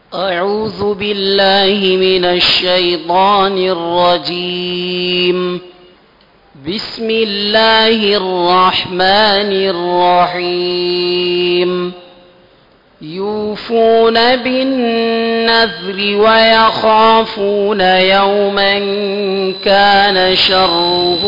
أعوذ بالله من الشيطان الرجيم بسم الله الرحمن الرحيم يوفون بالنذر ويخافون يوما كان شره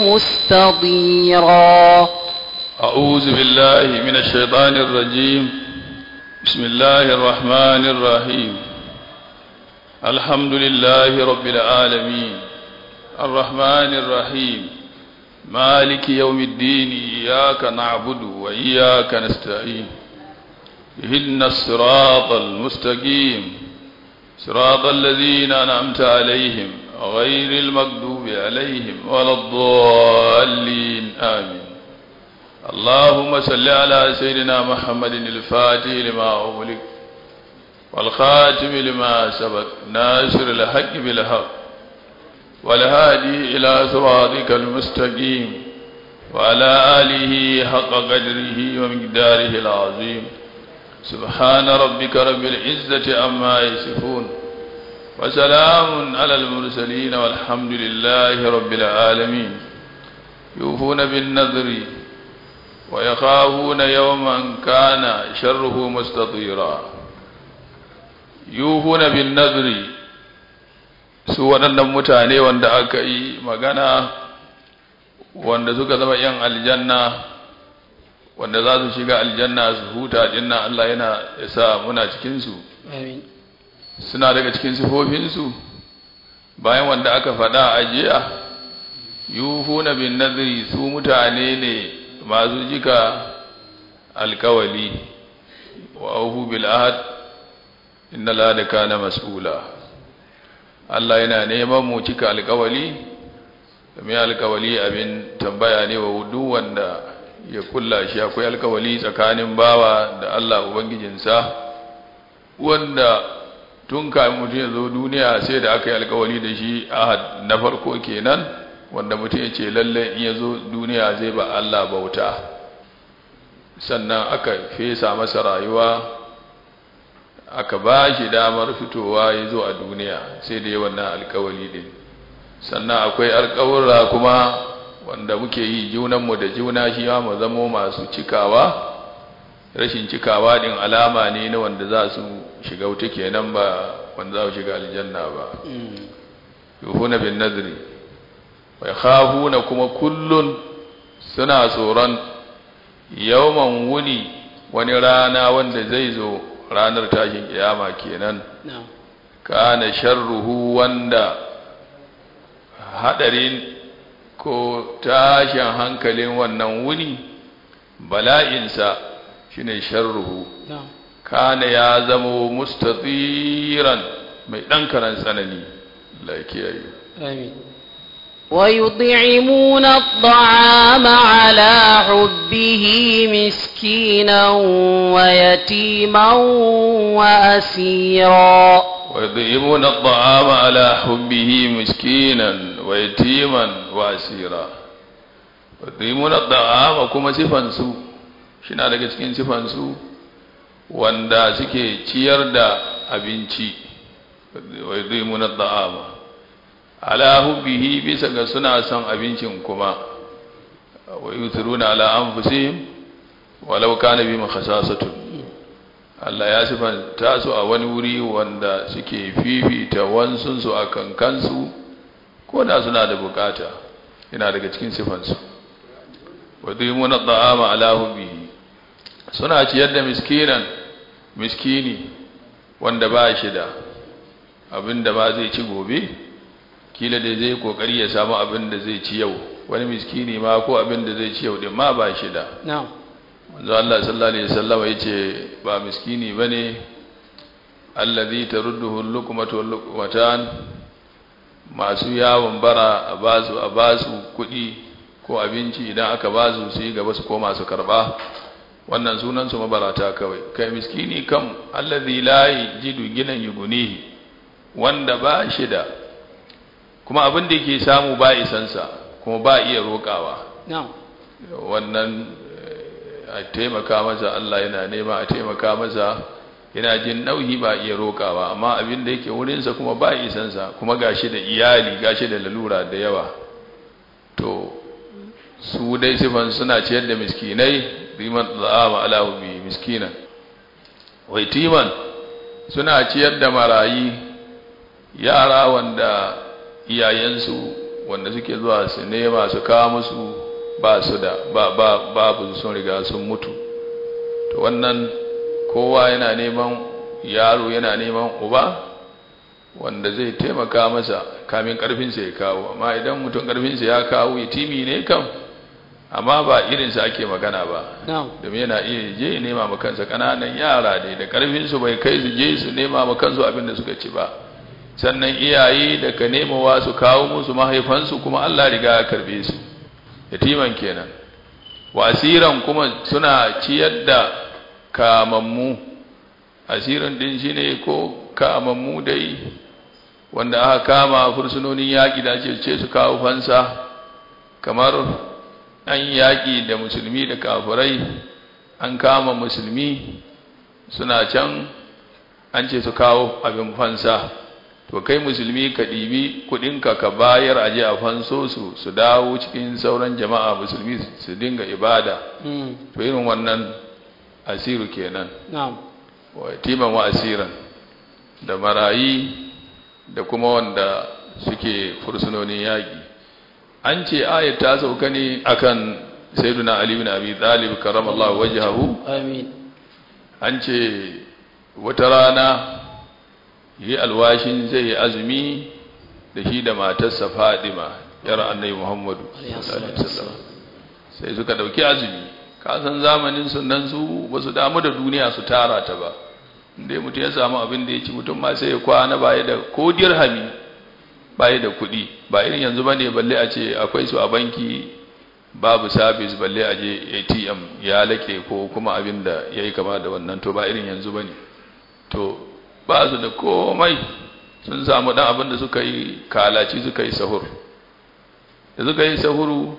مستطيرا أعوذ بالله من الشيطان الرجيم بسم الله الرحمن الرحيم الحمد لله رب العالمين الرحمن الرحيم مالك يوم الدين إياك نعبد وإياك نستعين اهدنا الصراط المستقيم صراط الذين أنعمت عليهم غير المغضوب عليهم ولا الضالين آمين اللهم صل على سيدنا محمد الفاتح لما أغلق والخاتم لما سبق ناصر الحق بالحق والهادي إلى صراطك المستقيم وعلى آله حق قدره ومقداره العظيم سبحان ربك رب العزة عما يصفون وسلام على المرسلين والحمد لله رب العالمين يوفون بالنذر ويخافون يوما كان شره مستطيرا يوفون بالنذر su waɗannan mutane wanda aka yi magana wanda suka zama ‘yan aljanna wanda za su shiga aljanna su huta dinnan Allah yana sa muna cikinsu suna daga cikin sifofinsu bayan wanda aka faɗa a jiya yuhuna bin nadri su mutane ne masu jika alkawali wa auhu bil ahad inna la da kana mas'ula Allah yana neman mu cika alkawali mai alkawali abin tambaya ne wa duk wanda ya kulla shi akwai alkawali tsakanin bawa da Allah ubangijinsa wanda tun kafin mutum ya zo duniya sai da aka yi alkawali da shi ahad na farko kenan wanda mutum ya ce lalle in ya zo duniya zai ba Allah bauta sannan aka fesa masa rayuwa aka ba shi damar fitowa ya zo a duniya sai da yi wannan alkawali din sannan akwai alkawura kuma wanda muke yi junanmu da juna shi mu zamo masu cikawa rashin cikawa din alama ne na wanda za su shiga wuta kenan ba wanda za su shiga aljanna ba yuhuna bin nadri wa yakhafuna kuma kullun suna tsoron yawman wuni wani rana wanda zai zo ranar tashin kiyama kenan kana sharruhu wanda hadarin ko tashin hankalin wannan wuni bala'insa shine sharruhu kana ya zamo mustatiran mai dan karan tsanani lakiyayi amin ويطعمون الطعام على حبه مسكينا ويتيما وأسيرا ويطعمون الطعام على حبه مسكينا ويتيما وأسيرا ويطعمون الطعام كما سفنسو shina daga cikin sifansu wanda suke ciyar da abinci wa yudhimuna at'ama ala hubbihi bisa ga suna son abincin kuma wa yuthiruna ala anfusihim walau kana bima khasasatu Allah ya sifanta su a wani wuri wanda suke fifita wansun su akan kansu ko da suna da bukata yana daga cikin sifansu wa yudhimuna at'ama ala hubbihi suna ciyar da miskinan miskini wanda ba shi da abinda ba zai ci gobe kila da zai kokari ya samu abin da zai ci yau wani miskini ma ko abin da zai ci yau din ma ba shi da na'am manzo Allah sallallahu alaihi wasallam yace ba miskini bane allazi tarudduhu al-luqmatu wal-luqmatan masu yawon bara a basu a basu kuɗi ko abinci idan aka basu su yi gaba su koma su karba wannan sunan su mabarata kawai kai miskini kam allazi la yajidu ginan yugunihi wanda ba shi da kuma abin da yake samu ba isansa kuma ba iya roƙawa na'am wannan a taimaka masa Allah yana nema a taimaka masa yana jin nauyi ba iya rokawa amma abin da yake wurinsa kuma ba isansa kuma gashi da iyali gashi da lalura da yawa to su dai sifan suna ciyar da miskinai riman za'ama ala bi miskina waitiman suna ciyar da marayi yara wanda iyayensu wanda suke zuwa su nema su kawo musu ba su da ba ba babu sun riga sun mutu to wannan kowa yana neman yaro yana neman uba wanda zai taimaka masa kamin karfinsa ya kawo amma idan mutum karfinsa ya kawo yatimi ne kam amma ba irinsa ake magana ba domin yana iya je nema ma kansa kananan yara ne da karfinsu bai kai su je su nema ma kansu abin da suka ci ba sannan iyaye da ka nemawa su kawo musu mahaifansu kuma Allah riga ya karbe su yatiman kenan wasiran kuma suna ciyar da kamammu asirin din shine ko kamammu dai wanda aka kama fursunonin yaƙi da ce su kawo fansa kamar an yaƙi da musulmi da kafirai an kama musulmi suna can an ce su kawo abin fansa to kai musulmi ka ɗibi kuɗinka ka bayar aje a fanso su su dawo cikin sauran jama'a musulmi su dinga ibada to irin wannan asiru kenan wa timan wa asiran da marayi da kuma wanda suke fursunonin yaƙi an ce ayat ta sauka ne akan sayyiduna ali bin abi talib karramallahu wajhahu amin an ce wata rana yi alwashin zai yi azumi da shi da matarsa fadima yar annabi muhammadu sai suka dauki azumi kasan zamanin sunan su ba su damu da duniya su tara ta ba inda mutum ya samu abin da ya ci mutum ma sai ya kwana baya da ko dirhami baya da kuɗi ba irin yanzu bane balle a ce akwai su a banki babu sabis balle a je atm ya lake ko kuma abin da ya yi kama da wannan to ba irin yanzu bane to ba su da komai sun samu dan abin da suka yi kalaci suka yi sahur da suka yi sahuru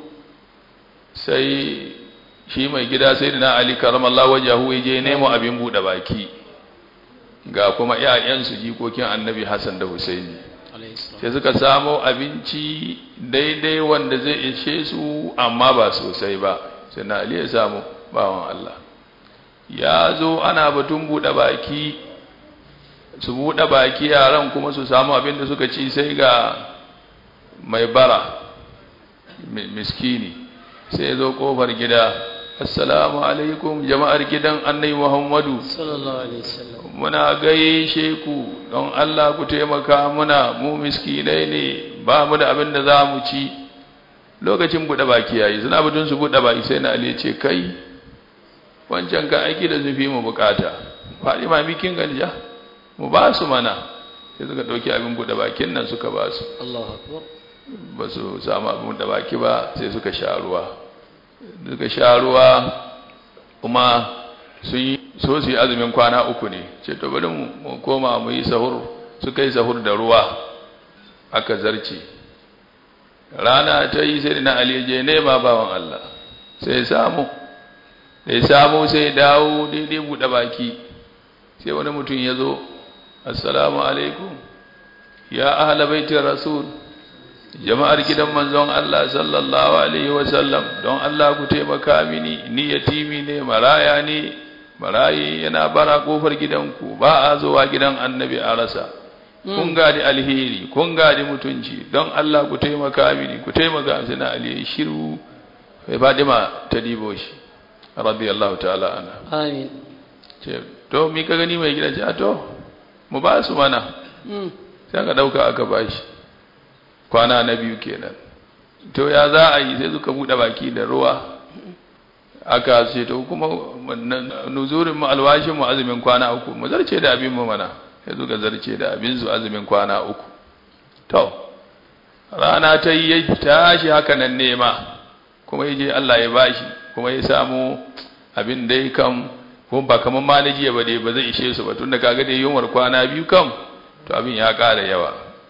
sai shi mai gida sai da na ali karamallah wajahu ya je nemo abin buɗe baki ga kuma ‘ya'yansu jikokin annabi hassan da husaini sai suka samo abinci daidai wanda zai ishe su amma ba sosai ba sai na ali ya samu bawan allah ya zo ana batun buɗe baki su buɗe baki yaran kuma su samu abin da suka ci sai ga mai bara miskini sai zo kofar gida assalamu alaikum jama'ar gidan annabi muhammadu sallallahu alaihi wasallam muna gaishe ku don Allah ku taimaka muna mu miskinai ne ba mu da abin da za mu ci lokacin buɗe baki yayi suna bidin su buɗe baki sai na ali ce kai wancan ka aiki da zufi mu bukata faɗi ma mikin ganja mu ba su mana sai suka ɗauki abin buɗe bakin nan suka ba su Allahu akbar ba su samu abin buɗe baki ba sai suka sha ruwa suka sha ruwa kuma sun yi so su yi azumin kwana uku ne ce to bari mu koma mu yi sahur suka yi sahur da ruwa aka zarce rana ta yi sai na aliyaje nema bawan Allah sai samu sai samu sai dawo daidai buɗe baki sai wani mutum ya zo assalamu alaikum ya ahla baitin rasul jama'ar gidan manzon Allah sallallahu alaihi wasallam don Allah ku taimaka mini ni yatimi ne maraya ne marayi yana bara kofar gidanku ba a zuwa gidan annabi a rasa kun gadi alheri kun gadi mutunci don Allah ku taimaka mini ku taimaka mini na alheri shiru sai Fadima ta dibo shi radiyallahu ta'ala anha amin ce to mi ka gani mai gida ce to mu ba su mana sai ka dauka aka bashi kwana na biyu kenan to ya za a yi sai suka bude baki da ruwa aka ce to kuma nuzurin mu alwashin mu azumin kwana uku mu zarce da abin mu mana sai suka zarce da abin su azumin kwana uku to rana ta yi ya tashi haka nan nema kuma yaje Allah ya bashi kuma ya samu abin dai kam ko ba kaman maliji ba dai ba zai ishe su ba tunda kaga dai yunwar kwana biyu kam to abin ya ƙara yawa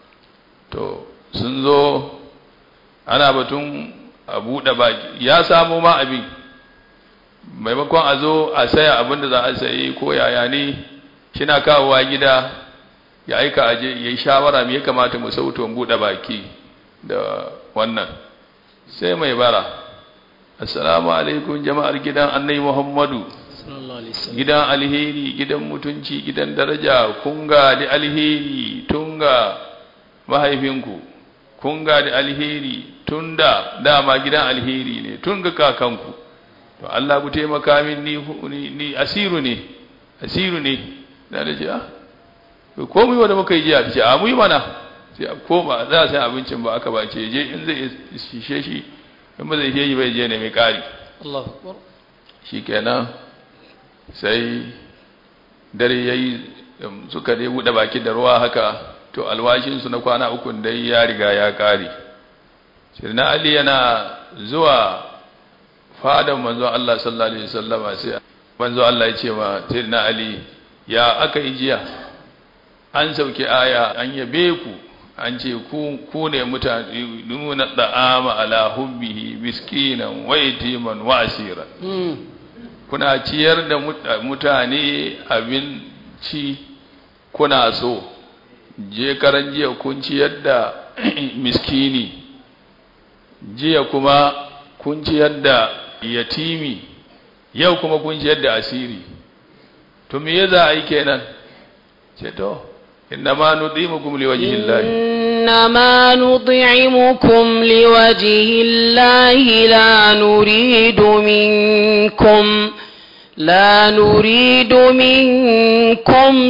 to sun zo ana batun a buɗe baki ya samu ma abin maimakon a zo a saya abin da za a sayi ko yaya ne shina kawowa gida ya aika aje ya yi shawara me ya kamata mu sauto mu buɗe baki da wannan sai mai bara assalamu alaikum jama'ar gidan annai muhammadu sallallahu alaihi wasallam gidan alheri gidan mutunci gidan daraja kun ga da alheri tun ga mahaifinku kun ga da alheri tun da dama gidan alheri ne tun ga kakanku to Allah ku taimaka min ni ni, ni asiru ne asiru ne na da ce ah to ko mu yi wanda muka yi jiya ce a mu yi mana sai a koma za a sai abincin ba aka ba ce je in zai shishe shi in ba zai ishe shi bai je ne mai kari Allahu akbar shikenan sai dare yayi um, suka dai buɗe baki da ruwa haka to alwashinsu na kwana uku dai ya riga ya ƙare sirna ali yana zuwa fadan manzo Allah sallallahu alaihi wasallama sai manzo Allah ya ce ma sirna ali ya aka yi jiya an sauke aya an yabe ku an ce ku ku ne mutane nuna da'ama ala hubbihi miskinan wa yatiman wa asiran mm kuna ciyar da mut- mutane abinci kuna so je karan jiya kun ciyar da miskini jiya kuma kun ciyar da yatimi yau kuma kun ciyar da asiri to me ya za a yi kenan ce to inna ma nudimukum liwajhillahi إنما نطعمكم لوجه الله لا نريد منكم لا نريد منكم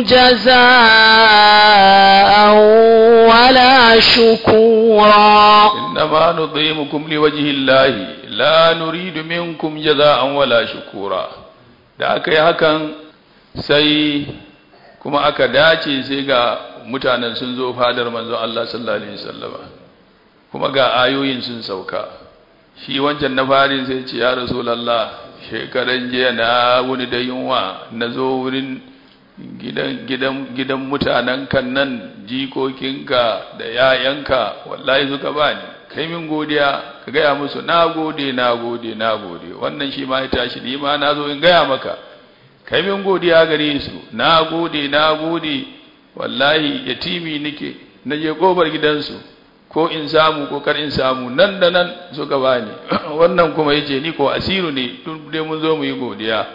جزاء ولا شكورا إنما نطعمكم لوجه الله لا نريد منكم جزاء ولا شكورا da aka yi hakan sai kuma aka dace sai ga mutanen sun zo fadar manzon Allah sallallahu alaihi wasallama kuma ga ayoyin sun sauka shi wancan na farin sai ce ya rasulullah shekaran jiya na wuni da yunwa na zo wurin gidan gidan gidan mutanen kan nan jikokinka da yayanka wallahi suka bani kai min godiya ka gaya musu na gode na gode na gode wannan shi ma ya tashi ni ma na zo in gaya maka kai min godiya gare su na gode na gode wallahi yatimi nake na je kofar gidansu ko in samu ko kar in samu nan da nan suka bani wannan kuma yace ni ko asiru ne tun dai mun zo mu yi godiya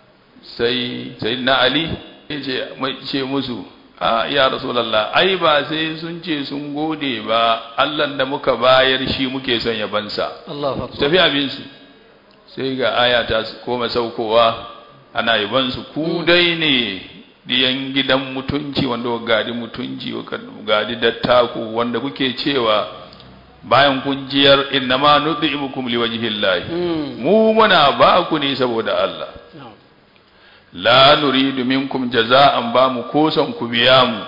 sai sayyidina ali yace mai ce musu a ya rasulullah ai ba sai sun ce sun gode ba Allah da muka bayar shi muke son ya bansa Allahu su akbar tafi abinsu sai ga aya ta koma saukowa ana yabansu ku dai ne diyan gidan mutunci wanda wa gadi mutunci wa gadi dattaku wanda kuke cewa bayan kun jiyar innama nudhimukum liwajhillahi mm mu muna ba ku ne saboda Allah na'am la nuridu minkum jaza'an ba mu kosan ku biya mu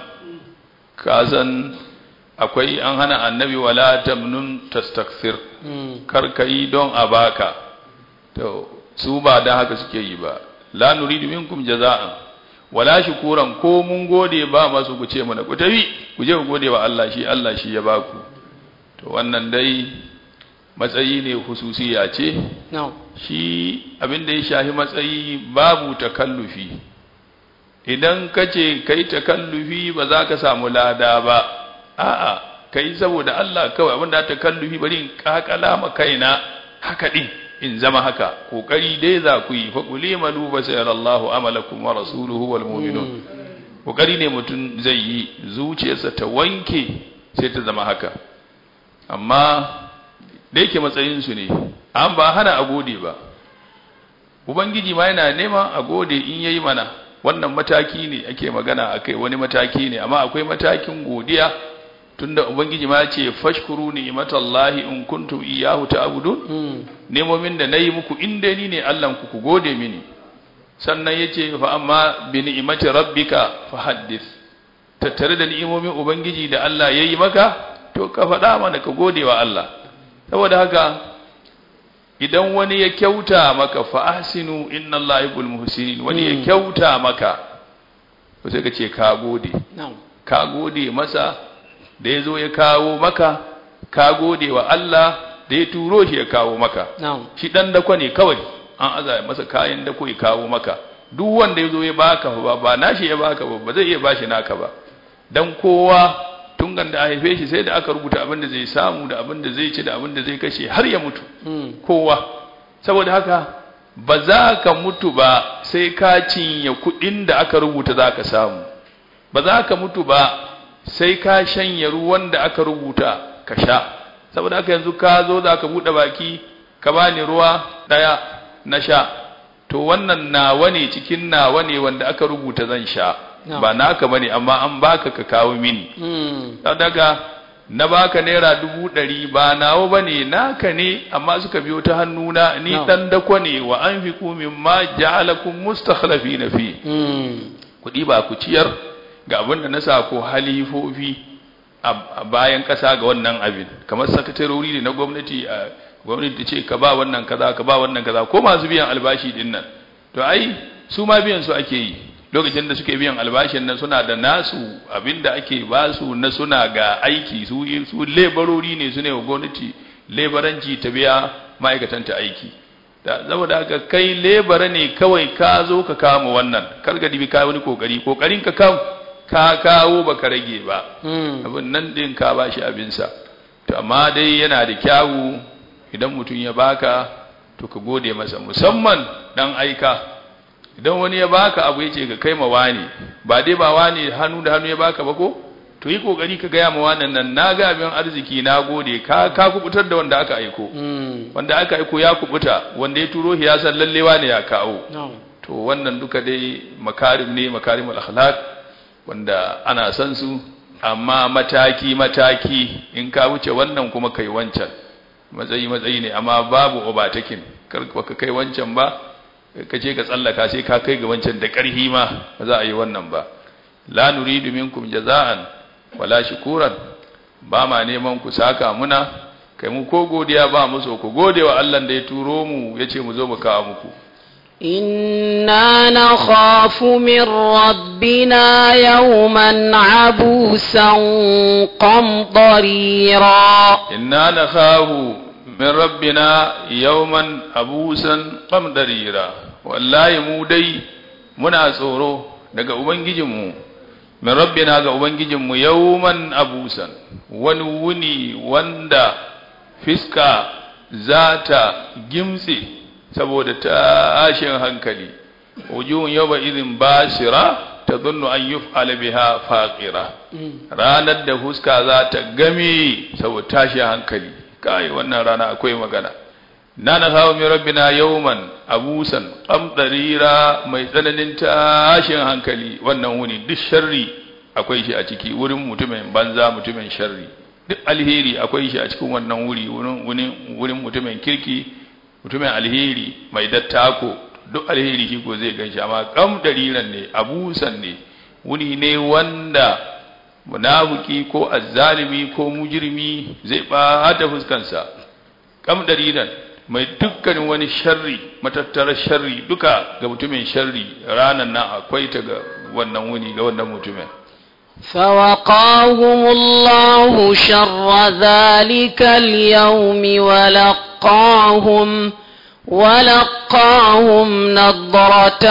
kasan akwai an hana annabi wala tamnun tastakthir mm kar ka yi don a baka to su ba da haka suke yi ba la nuridu minkum jaza'an wala shukuran ko mun gode ba masu ku ce mana ku tafi ku je ku gode wa Allah shi Allah shi ya baku to wannan dai matsayi ne hususiya ce na'am shi abin da ya shafi matsayi babu takallufi idan ka ce kai takallufi ba za ka samu lada ba a'a kai saboda Allah kawai abin da takallufi bari in kakala ma kaina haka din in zama haka kokari dai za ku yi fa quli malu basayarallahu amalakum wa rasuluhu wal mu'minun kokari ne mutum zai yi zuciyarsa ta wanke sai ta zama haka amma da yake matsayinsu ne an ba hana a gode ba ubangiji ma yana neman a gode in yayi mana wannan mataki ne ake magana akai wani mataki ne amma akwai matakin godiya tunda ubangiji ma ya ce fashkuru ni'matallahi in kuntum iyyahu ta'budun mm nemomin da nayi muku in dai ni ne Allah ku ku gode mini sannan yace fa amma bi ni'mati rabbika fahaddith tattare da ni'imomin ubangiji da Allah yayi maka to ka faɗa mana ka gode wa Allah saboda haka idan wani ya kyauta maka fa ahsinu inna Allaha yuhibbul muhsinin wani ya Mm. kyauta maka to sai ka ce ka gode na'am ka gode masa da ya zo ya kawo maka ka gode wa Allah da ya turo shi ya kawo maka na'am shi dan dako ne kawai an aza masa kayan dako ya kawo maka duk wanda ya zo ya baka ba ba nashi ya baka ba ba zai iya bashi naka ba dan kowa tun da a haife shi sai da aka rubuta abin da zai samu da abin da zai ci da abin da zai kashe har ya mutu kowa saboda haka ba za ka mutu ba sai ka cinye kuɗin da aka rubuta za ka samu ba za ka mutu ba sai ka shanye ruwan da aka rubuta ka sha saboda haka yanzu ka zo za ka buɗe baki ka bani ruwa ɗaya na sha to wannan nawa ne cikin nawa ne wanda aka rubuta zan sha ba naka bane amma an baka ka kawo mini daga na baka naira dubu ɗari ba nawa bane naka ne amma suka biyo ta hannuna ni dan dako ne wa an fi kumin ma ja'alakum mustakhlafi na fi kuɗi ba ku ciyar ga abin da na sa ko halifofi a bayan ƙasa ga wannan abin kamar sakatarori ne na gwamnati a gwamnati ta ce ka ba wannan kaza ka ba wannan kaza ko masu biyan albashi din nan to ai su ma biyan su ake yi lokacin da suke biyan albashin nan suna da nasu abinda ake ba su na suna ga aiki su su lebarori ne su ne wa gwamnati lebaranci ta biya ma'aikatan ta aiki da saboda haka kai lebara ne kawai ka zo ka kama wannan kar ka dibi ka wani kokari kokarin ka kam ka kawo baka rage ba abin nan din ka bashi abinsa to amma dai yana da kyawu idan mutum ya baka to ka gode masa musamman dan aika idan wani ya baka abu yace ka kai ma wani ba dai ba wani hannu da hannu ya baka ba ko to yi kokari ka gaya ma wannan nan na ga abin arziki na gode ka ka kubutar da wanda aka aiko wanda aka aiko ya kubuta wanda ya turo shi ya san lallewa ne ya kawo to wannan duka dai makarim ne makarimul akhlaq wanda ana san su amma mataki mataki in ka wuce wannan kuma kai wancan matsayi matsayi ne amma babu obatakin kar ka kai wancan ba ka ce ka tsallaka sai ka kai ga wancan da ƙarhi ma ba za a yi wannan ba la nuridu minkum jaza'an wala shukuran ba ma neman ku saka muna kai mu ko godiya ba mu so ku gode wa Allah da ya turo mu yace mu zo mu kawo muku إنا نخاف من ربنا يوما عبوسا قمطريرا إنا نخاف من ربنا يوما عبوسا قمطريرا والله mu dai muna tsoro daga ubangijinmu min rabbina ga ubangijinmu yawman abusan wani wuni wanda fiska za ta gimtse saboda tashin hankali wujuhun yawma idhin basira tadhunnu an yuf'ala biha faqira ranar da fuska za ta game saboda tashin hankali kai wannan rana akwai magana na na hawo min rabbina yawman abusan qamdarira mai tsananin tashin hankali wannan wuni duk sharri akwai shi a ciki wurin mutumin banza mutumin sharri duk alheri akwai shi a cikin wannan wuri wurin wurin mutumin kirki mutumin alheri mai dattako duk alheri shi ko zai ganshi amma kam dariran ne abusan ne wuni ne wanda munafiki ko azzalimi ko mujrimi zai bata fuskansa kam dariran mai dukkanin wani sharri matattarar sharri duka ga mutumin sharri ranan nan akwai ta ga wannan wuni ga wannan mutumin فوقاهم الله شر ذلك اليوم ولقاهم ولقاهم نضرة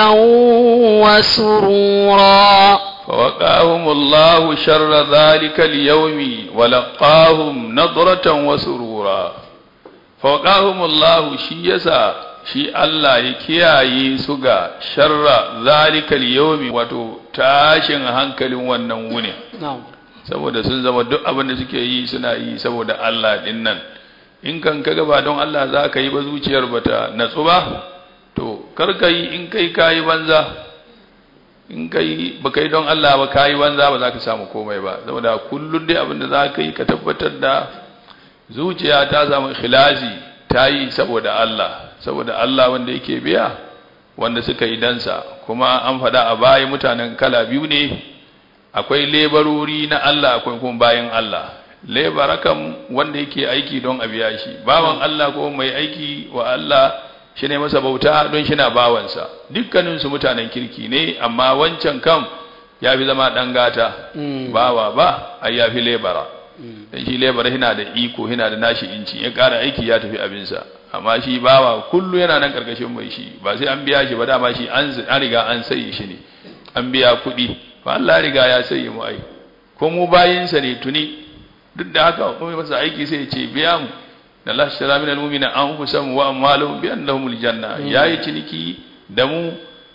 وسرورا فوقاهم الله شر ذلك اليوم ولقاهم نضرة وسرورا فوقاهم الله شيسا shi Allah ya kiyaye su ga sharra zalikal yawmi wato tashin hankalin wannan wuni saboda sun zama duk abin da suke yi suna yi saboda Allah din nan in kan kaga ba don Allah za ka yi ba zuciyar bata natsu ba to kar ka yi in kai kayi banza in kai ba kai don Allah ba kayi banza ba za ka samu komai ba saboda kullum dai abin da za ka yi ka tabbatar da zuciya ta samu ikhlasi ta yi saboda Allah saboda Allah wanda yake biya wanda suka yi dansa kuma an faɗa a baya mutanen kala biyu ne akwai lebarori na Allah akwai kuma bayan Allah lebara kam wanda yake aiki don a biya shi bawan Allah ko mai aiki wa Allah shi ne masa bauta don shi na bawansa dukkaninsu mutanen kirki ne amma wancan kam ya fi zama ɗan gata bawa ba a ya fi lebara dan shi lebar yana da iko yana da nashi inci ya ƙara aiki ya tafi abinsa amma shi bawa kullu yana nan karkashin mai shi ba sai an biya shi ba dama shi an an riga an sayi shi ne an biya kuɗi fa Allah ya riga ya sayi mu ai ko mu bayinsa ne tuni duk da haka kuma masa aiki sai ya ce biya mu da Allah shara min almu'mina anfusahum wa amwaluhum bi annahumul janna yayi ciniki da mu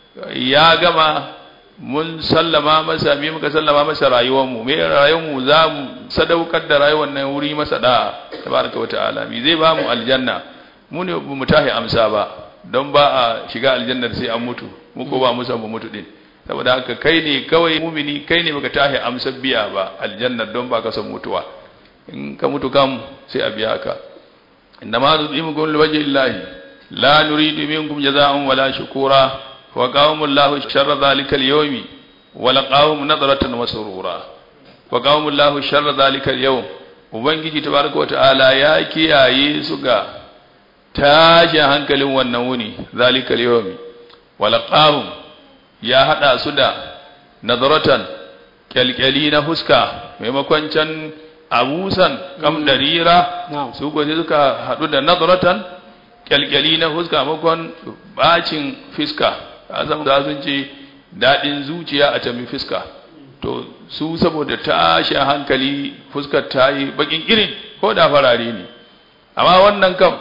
ya gama mun sallama masa me muka sallama masa rayuwar mu me rayuwar mu za mu sadaukar da rayuwar nan wuri masa da tabaraka wa ta'ala me zai ba mu aljanna mu ne mu tahi amsa ba don ba a shiga aljannar sai an mutu mu ko ba mu san mu mutu din saboda haka kai ne kawai mumini kai ne baka tahi amsa biya ba aljannar don ba ka san mutuwa in ka mutu kam sai a biya ka innama nud'imukum liwajhi llahi la nuridu minkum jazaa'an wala shukura wa qawmu llahu sharra dhalika al-yawmi wa laqawmu nadratan wa surura wa qawmu llahu sharra dhalika al-yawm ubangiji tabaraka wa ta'ala ya kiyaye su ga tashi hankalin wannan wuni dhalika al-yawmi wa laqawmu ya hada su da nadratan kyalkyali na huska maimakon can abusan kam darira su ko sai suka hadu da nadratan kyalkyali na huska makon bacin fiska azam da sun ce dadin zuciya a tambi fiska to su saboda tashi hankali fuskar ta yi bakin irin ko da farare ne amma wannan kam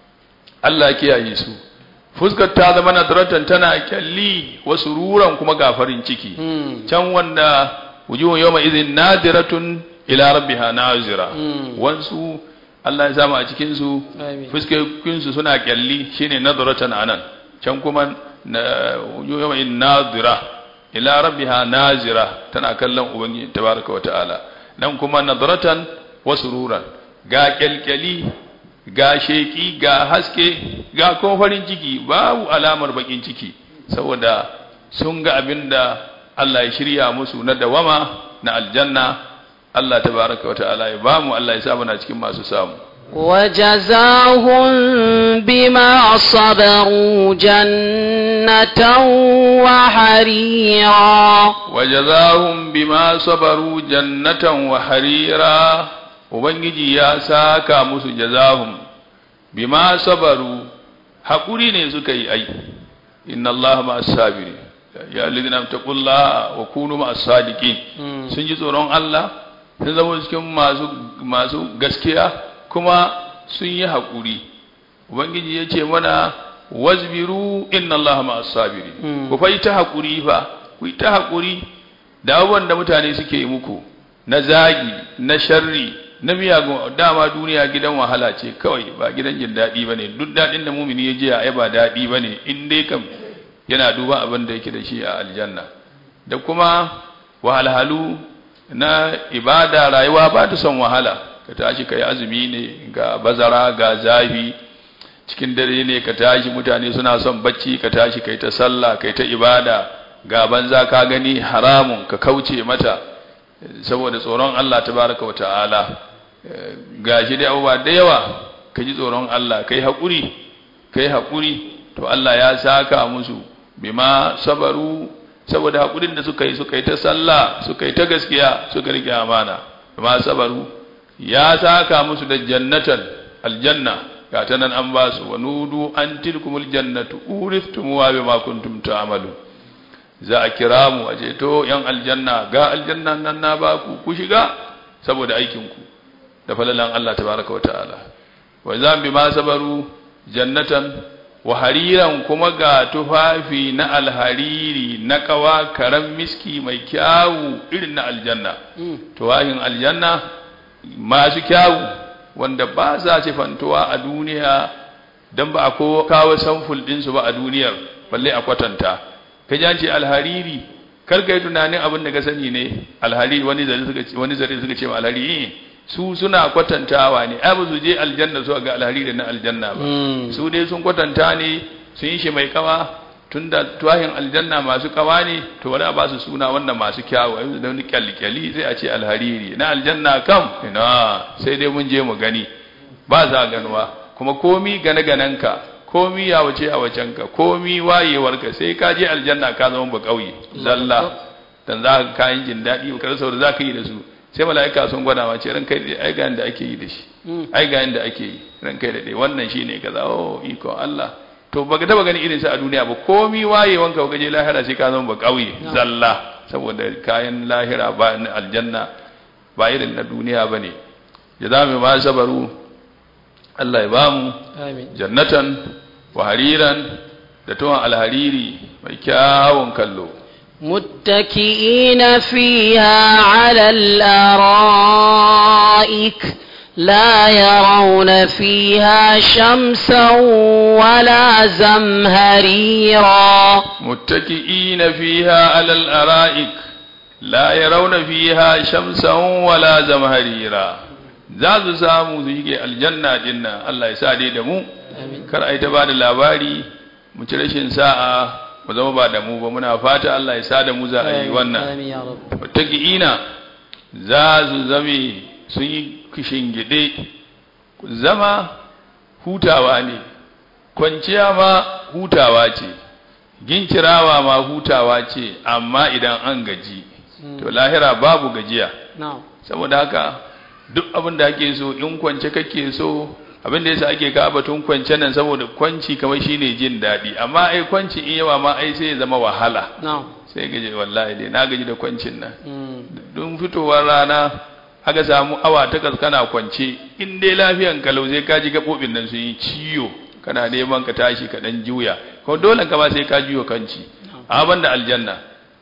Allah kiyaye su fuskar ta zama nadratan tana kyalli wasu ruran kuma gafarin ciki can wanda wujuhun yawma idhin nadiratun ila rabbiha nazira wansu Allah ya samu a cikin su fuskokin su suna kyalli shine nadratan anan can kuma yawma in nadira ila rabbiha nazira tana kallon ubangiji tabaraka wataala nan kuma nadratan wa sururan ga kyalkyali ga sheki ga haske ga kuma farin ciki babu alamar bakin ciki saboda sun ga abinda Allah ya shirya musu na dawama na aljanna Allah tabaraka wa ta'ala ya bamu Allah ya sa muna cikin masu samu وجزاهم بما صبروا جنة وحريرا وجزاهم بما صبروا جنة وحريرا ubangiji ya saka musu jazahum bima sabaru hakuri ne suka yi ai inna Allah ma'as sabirin ya alladhina taqullaha wa kunu ma'as sadiqin sun ji tsoron Allah sun zama cikin masu masu gaskiya kuma sun yi hakuri ubangiji ya ce mana wazbiru inna Allah ma'as sabirin ku fa ta hakuri fa ku ta hakuri da abubuwan da mutane suke yi muku na zagi na sharri na miyagun dama duniya gidan wahala ce kawai ba gidan jin daɗi ba ne duk daɗin da mumini ya je a ba daɗi ba ne in dai kam yana duba abin da yake da shi a aljanna da kuma wahalhalu na ibada rayuwa ba ta son wahala ka tashi ka yi azumi ne ga bazara ga zafi cikin dare ne ka tashi mutane suna son bacci ka tashi ka yi ta sallah ka yi ta ibada ga banza ka gani haramun ka kauce mata saboda tsoron Allah tabaraka wa ta'ala gashi da abubuwa da yawa ka ji tsoron Allah kai haƙuri kai haƙuri to Allah ya saka musu bima sabaru saboda haƙurin da suka yi suka yi ta sallah suka yi ta gaskiya suka rike amana bima sabaru ya saka musu da jannatan aljanna ga ta nan an ba su wa nudu an tilkumul jannatu uriftumuha bima kuntum ta'malu za a kira mu a ce to yan aljanna ga aljanna nan na ba ku ku shiga saboda aikin ku da falalan Allah tabaraka wata'ala wa zan bi ma sabaru jannatan wa hariran kuma ga tufafi na alhariri na kawa karan miski mai kyawu irin na aljanna tuwahin aljanna masu kyawu wanda ba za ce fantuwa a duniya don ba a kawo samful ɗinsu ba a duniyar balle a kwatanta ka ji ce alhariri kar ka yi tunanin abin da ka sani ne alhariri wani zare suka ce wani zare suka ce ma alhariri su suna kwatantawa ne ai ba su je aljanna su ga alhariri na aljanna ba su dai sun kwatanta ne sun yi shi mai kawa tunda tuwahin aljanna masu kawa ne to wani a ba su suna wannan masu kyawu yanzu da wani kyalkyali sai a ce alhariri na aljanna kam ina sai dai mun je mu gani ba za ganuwa kuma komi gane ganenka komi ya wace a wacenka komi wayewarka sai ka je aljanna ka zama ba kauye zalla dan za ka kayan jin daɗi ka rasa da za ka yi da su sai mala'ika sun gwada ma ce ran kai dai ai ga yanda ake yi da shi ai ga yanda ake yi ran kai da dai wannan shine kaza oh iko Allah to baka taba gani irin sa a duniya ba komi wayewanka ka je lahira sai ka zama ba kauye zalla saboda kayan lahira ba na aljanna ba irin na duniya bane jazamu ma sabaru Allah ya bamu amin jannatan wa hariran da tuwon alhariri mai kyawun kallo متكئين فيها على الأرائك لا يرون فيها شمسا ولا زمهريرا متكئين فيها على الأرائك لا يرون فيها شمسا ولا زمهريرا za su samu su shige aljanna dinna Allah ya sa dai da mu kar ai ta ba da labari mu ci rashin sa'a mu zama ba da mu ba muna fata Allah ya sa da mu za a yi wannan آمين يا رب wataƙi'ina za su zame sun yi gide zama hutawa ne kwanciya ma hutawa ce ginkirawa ma hutawa ce amma idan an gaji to lahira babu gajiya نعم saboda haka duk abin da ake so in kwance kake so abin da yasa ake ka batun kwance nan saboda kwanci kamar shine jin daɗi amma ai kwanci in yawa ma ai sai ya zama wahala نعم sai gaji wallahi dai na gaji da kwancin nan مم. don fitowar rana aka samu awa takwas kana kwance in dai lafiyan kalau sai ka ji gaɓoɓin nan sun yi ciwo kana neman ka tashi ka ɗan juya kuma dole ka ba sai ka juyo kanci a da aljanna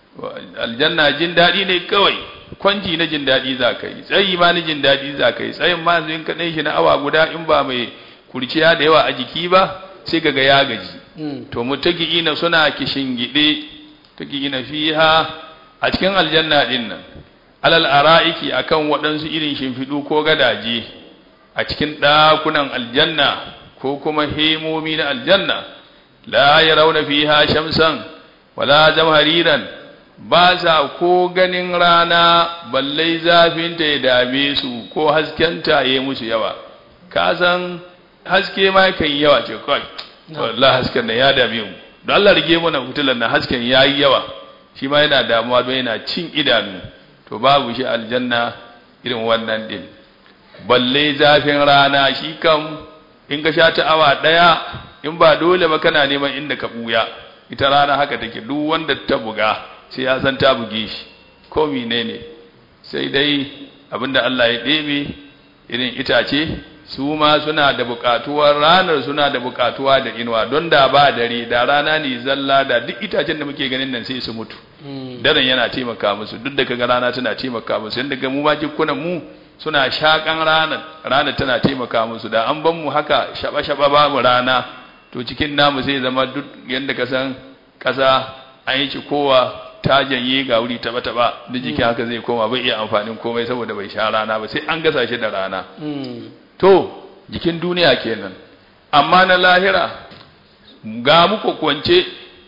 aljanna jin daɗi ne kawai kwanci na jin daɗi za ka yi tsayi ma na jin daɗi za ka yi tsayin ma in ka ɗan shi na awa guda in ba mai kurciya da yawa a jiki ba sai ka ga ya gaji مم. to mutaki'ina suna kishingide taki'ina fiha a cikin aljanna din nan alal ara'iki akan waɗansu irin shimfiɗu ko gadaje a cikin ɗakunan aljanna ko kuma hemomi na aljanna la yarawna fiha shamsan wala zamhariran ba sa ko ganin rana balle zafinta ya dame su ko haskenta ya yi musu yawa ka san haske ma kan yi yawa ce kawai wallahi hasken nan ya dame mu don Allah rige mana fitilan nan hasken ya yi yawa shi ma yana damuwa don yana cin idanu to babu shi aljanna irin wannan din balle zafin rana shi kam in ka sha ta awa ɗaya in ba dole ba kana neman inda ka buya ita rana haka take duk wanda ta buga sai ya san ta buge shi ko menene sai dai abinda Allah ya ɗebe irin itace su ma suna da buƙatuwar ranar suna da buƙatuwa da inuwa don da ba dare da rana ne zalla da duk itacen da muke ganin nan sai su mutu مم. daren yana taimaka musu duk da kaga rana tana taimaka musu yadda ga mu ma jikunan mu suna shakan ranar ranar tana taimaka musu da an ban mu haka shaba shaba ba mu rana to cikin namu sai zama duk yadda ka san kasa an yi kowa ta janye ga wuri taba taba da jikin haka zai koma bai iya amfanin komai saboda bai sha rana ba sai an gasa shi da rana مم. to jikin duniya kenan amma na lahira ga muku kwance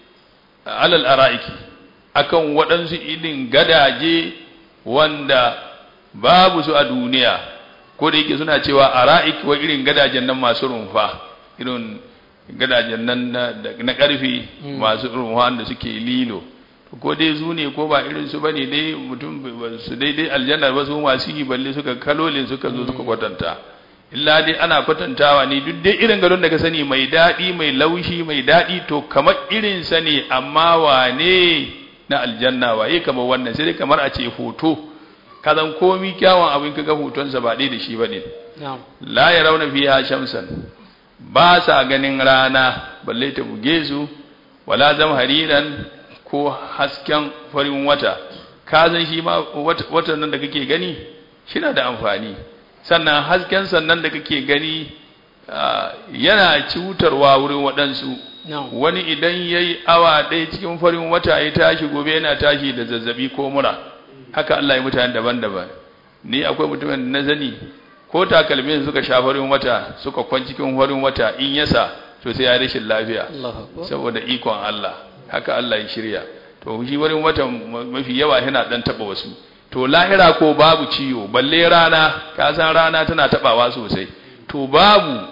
alal ara'iki akan waɗansu irin gadaje wanda babu su a duniya ko da yake suna cewa ara'ik wa irin gadajen nan masu rumfa irin gadajen nan na, na ƙarfi masu rumfa da suke lilo ko dai su ne ko ba irin su bane dai mutum ba su daidai aljanna ba su masu yi balle suka kalolin suka zo suka kwatanta illa dai ana kwatantawa ne duk dai irin gadon da ka sani mai daɗi mai laushi mai daɗi to kamar irin sa ne amma wane na aljanna waye kamar wannan sai dai kamar a ce hoto kazan komi kyawun abin kaga hotonsa ba ɗaya da shi bane نعم la yarawna fiha shamsan ba sa ganin rana balle ta buge su wala zamhariran ko hasken farin wata ka san shi ma wat- watan nan da kake gani shi na da amfani sannan hasken sannan da kake gani ah, yana cutarwa wurin waɗansu نعم wani idan ya yi awa ɗaya cikin farin wata ya tashi gobe yana tashi da zazzabi ko mura haka Allah ya mutane daban-daban ni akwai mutumin da na zani ko takalmin suka sha farin wata suka kwan cikin farin wata in yasa to sai ya rashin lafiya الله أكبر saboda ikon Allah haka Allah ya shirya to shi wurin watan mafi yawa yana dan taba wasu to lahira ko babu ciwo balle rana ka san rana tana tabawa sosai to babu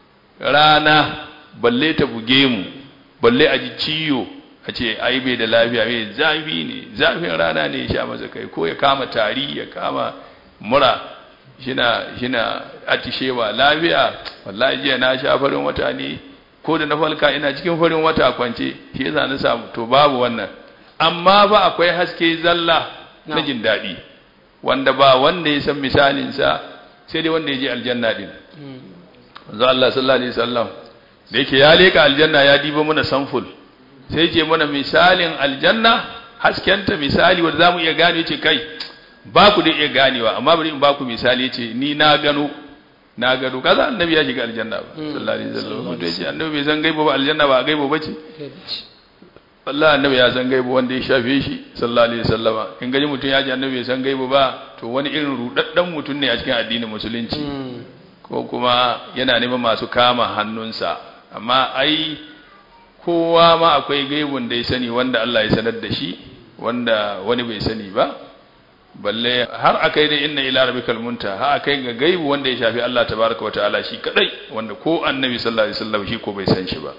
rana balle ta buge mu balle a ji ciwo a ce ai bai da lafiya mai zafi ne zafin rana ne ya sha masa kai ko ya kama tari ya kama mura shina shina atishewa lafiya wallahi jiya na sha farin wata ne ko da na falka ina cikin farin wata kwance shi yasa na samu to babu wannan amma ba akwai haske zalla na No. jin daɗi wanda ba wanda ya san misalinsa sai dai wanda ya je aljanna din manzo Allah sallallahu alaihi wasallam da yake ya leka aljanna ya diba mana samful sai ce mana misalin aljanna haskenta misali wanda zamu iya gane yace kai ba ku da iya ganewa amma bari in ba ku misali yace ni na gano na gano kaza annabi ya shiga aljanna ba sallallahu alaihi wasallam mutum yace annabi bai san gaibo ba aljanna ba gaibo bace wallahi annabi ya san gaibo wanda ya shafe shi sallallahu alaihi wasallama in gaji mutum ya ji annabi bai san gaibo ba to wani irin rudaddan mutum ne a cikin addinin musulunci ko kuma yana neman masu kama hannunsa amma ai kowa ma akwai gaibun da ya sani wanda Allah ya sanar da shi wanda wani bai sani ba balle har akai dai inna ila rabbikal munta har akai ga gaibu wanda ya shafi Allah tabaraka wa ta'ala shi kadai wanda ko annabi sallallahu alaihi wasallam shi ko bai san shi ba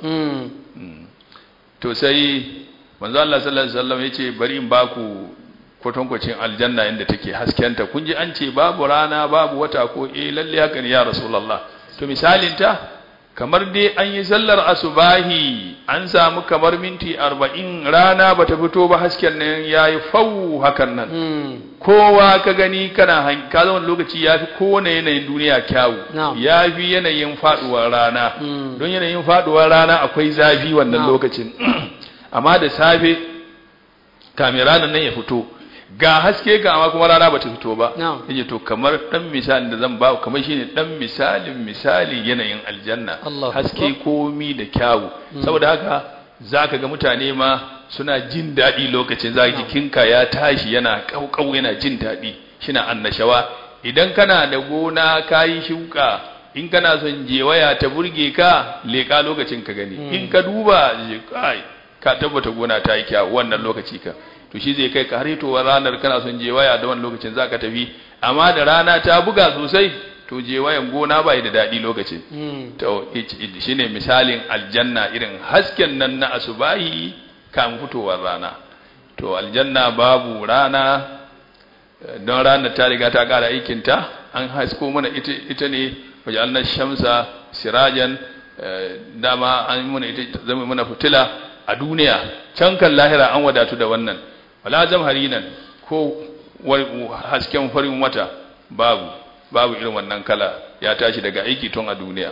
to sai manzo Allah sallallahu alaihi wasallam yace bari in baku kwatankwacin aljanna inda take haskenta kun ji an ce babu rana babu wata ko eh lalle haka ne ya rasulullah to misalin ta kamar dai an yi sallar asubahi an samu kamar minti arba'in rana bata fito ba hasken nan yayi fau hakan nan kowa ka gani kana han- ka zama lokaci yafi kowane yanayin duniya kyawu Na'am. yafi yanayin faduwar rana Mm. don yanayin faduwar rana akwai zafi wannan Na'am. lokacin amma da safe kamin ranar nan ya fito ga haske ga amma kuma rana bata fito ba Na'am. yace to kamar dan misalin da zan ba ku kamar shine dan misalin misali yanayin aljanna Allahu haske Akbar. komi da kyawu saboda haka zaka ga mutane ma suna jin daɗi lokacin zaka jikinka ya tashi yana kaukau yana jin daɗi shina annashawa idan kana da gona kayi shuka in kana son jewaya ta burge ka leka lokacin ka gani in ka duba je kai ka tabbata gona ta yi kyawu wannan lokaci ka to shi zai kai ka har hitowar ranar kana son jewaya da wannan lokacin zaka tafi amma da rana ta buga sosai to jewayan gona bai da daɗi lokacin to shi ne misalin aljanna irin hasken nan na asubahi kan fitowar rana to aljanna babu rana eh, don ranar ta riga ta ƙara aikinta an hasko mana ita, ita ne waje annan shamsa sirajan eh, dama an yi mana ita zama mana fitila a duniya can kan lahira an wadatu da wannan wala zamharinan ko wa- hasken farin wata babu babu irin wannan kala ya tashi daga aiki tun a duniya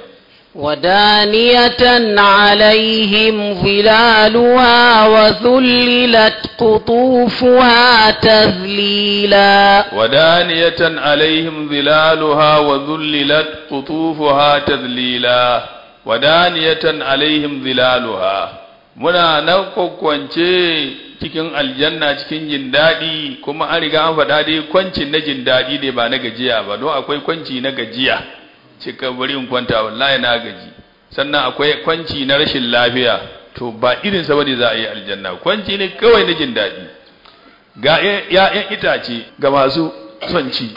ودانية عليهم ظلالها وذللت قطوفها تذليلا ودانية عليهم ظلالها وذللت قطوفها تذليلا ودانية عليهم ظلالها muna nan kwakwance cikin aljanna cikin jin daɗi kuma an riga an faɗa dai kwancin na jin daɗi ne ba na gajiya ba don akwai kwanci na gajiya cika bari in kwanta wallahi na gaji sannan akwai kwanci na rashin lafiya to ba irin sa bane za a yi aljanna kwanci ne kawai na jin daɗi ga ‘ya'yan itace ga masu son ci,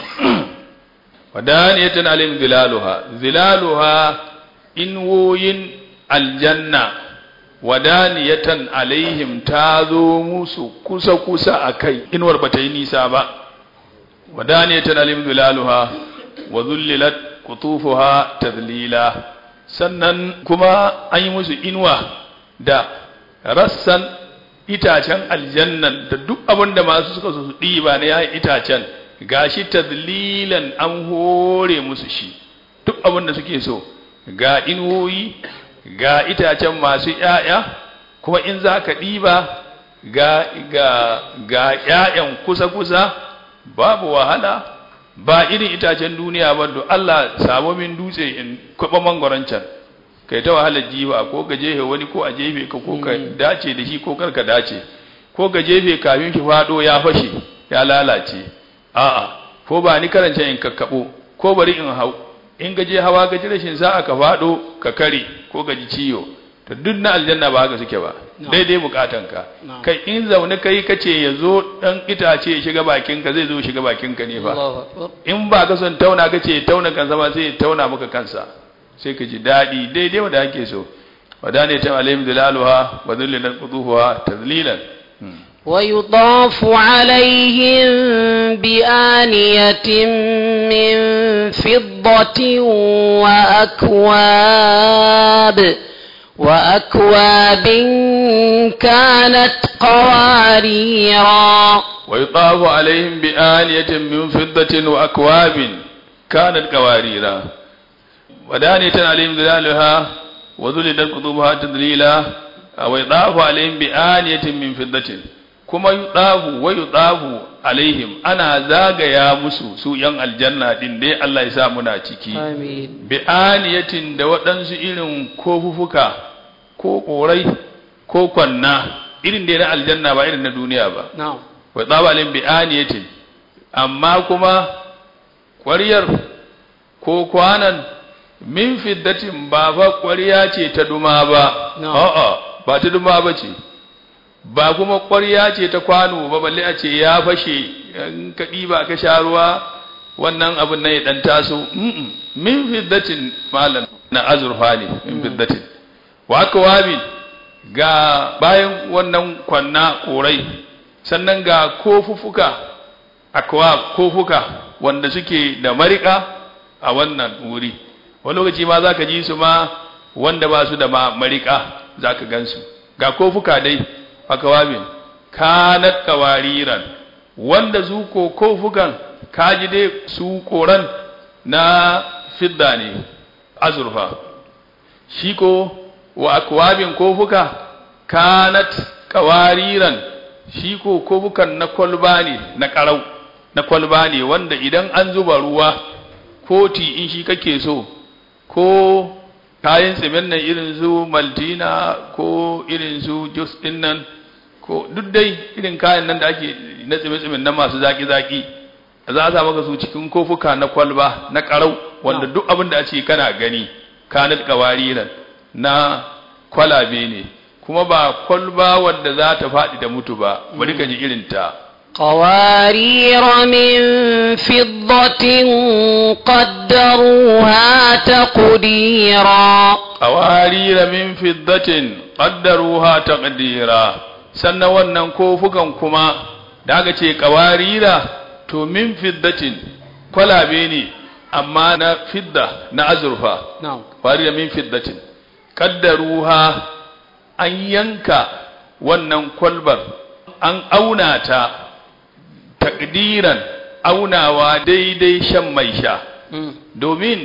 wadaniyatan alim zilaluha, zilaluha inwoyin aljanna, wadaniyatan alaihim ta zo musu kusa-kusa a kai, inuwar ba ta yi nisa ba, wadaniyatan alim zilaluha, wa zullilat kutufuha tadlila sannan kuma an yi musu inuwa da rassan itacen aljannan da duk abin da masu suka su ɗiba na yayin itacen gashi tadlilan an hore musu shi duk abin da suke so ga inuwoyi ga itacen masu ‘ya'ya kuma in za ka ɗiba ga ga ga ‘ya'yan kusa-kusa babu wahala ba irin itacen duniya ba do Allah samo min dutse in kwaɓa mangwaron can kai ta wahalar jiwa ko ka jefe wani ko a jefe ka ko ka dace da shi ko kar ka dace ko ka jefe kafin shi fado ya fashe ya lalace a'a ko ba ni karanta in kakkabo ko bari in hau in gaje hawa gaji rashin sa'a ka fado ka kare ko gaji ciyo to duk na aljanna ba haka suke ba daidai bukatanka kai in zaune kai kace ya zo dan itace ya shiga bakinka zai zo shiga bakinka ne fa in ba ka son tauna kace tauna kansa ba sai ya tauna maka kansa sai ka ji daɗi daidai wanda ake so wadane ta alayhim dilaluha wa dhillan quduhuha tadlilan ويطاف عليهم بآنية من فضة وأكواب وأكواب كانت قواريرا ويطاف عليهم بآنية من فضة وأكواب كانت قواريرا ودانية عليهم ظلالها وذللت قطوبها تذليلا ويطاف عليهم بآنية من فضة kuma yudafu wa yudafu alaihim ana zagaya musu su yan aljanna din dai Allah ya sa muna ciki آمين bi aniyatin da waɗansu irin kofufuka ko ƙorai ko kwanna irin da na aljanna ba irin na duniya ba نعم wa tsabalin bi aniyatin amma kuma ƙwaryar ko kwanan min fiddatin ba fa ƙwarya ce ta duma ba No. a'a ba ta duma ba ce ba kuma ƙwarya ce ta kwano ba balle a ce ya fashe in ka ɗiba ka sha ruwa wannan abin nan ya ɗan taso Mm-mm. min fiddatin malam na azurfa ne min fiddatin wa kawabi ga bayan wannan kwanna ƙorai sannan ga kofufuka akwa kofuka wanda suke da marika a wannan wuri wani lokaci ma za ka ji su ma wanda ba su da ma marika za ka gansu ga kofuka dai akawabin kanat kawariran wanda su ko kofukan kaji dai su koran na fidda ne azurfa shi ko wa akwabin kofuka kanat kawariran shi ko kofukan na kwalba ne na karau na kwalba ne wanda idan an zuba ruwa ko ti in shi kake so ko kayan tsimin nan irin su maltina ko irin su jus din nan ko duk dai irin kayan nan da ake na tsimin na masu zaki-zaki za a sa maka su cikin kofuka na kwalba na karau wanda duk abin da a ce kana gani kanat kawariran na kwalabe ne kuma ba kwalba wadda za ta faɗi da mutu ba bari ka ji irin ta قوارير من فضة قدروها تقديرا qawarira min fiddatin qaddaruha taqdira sannan wannan kofukan kuma da aka ce qawarira to min fiddatin kwalabe ne amma na fidda na azurfa نعم qawarira min fiddatin qaddaruha an yanka wannan kwalbar an auna ta takdiran aunawa daidai shan mai sha مم. domin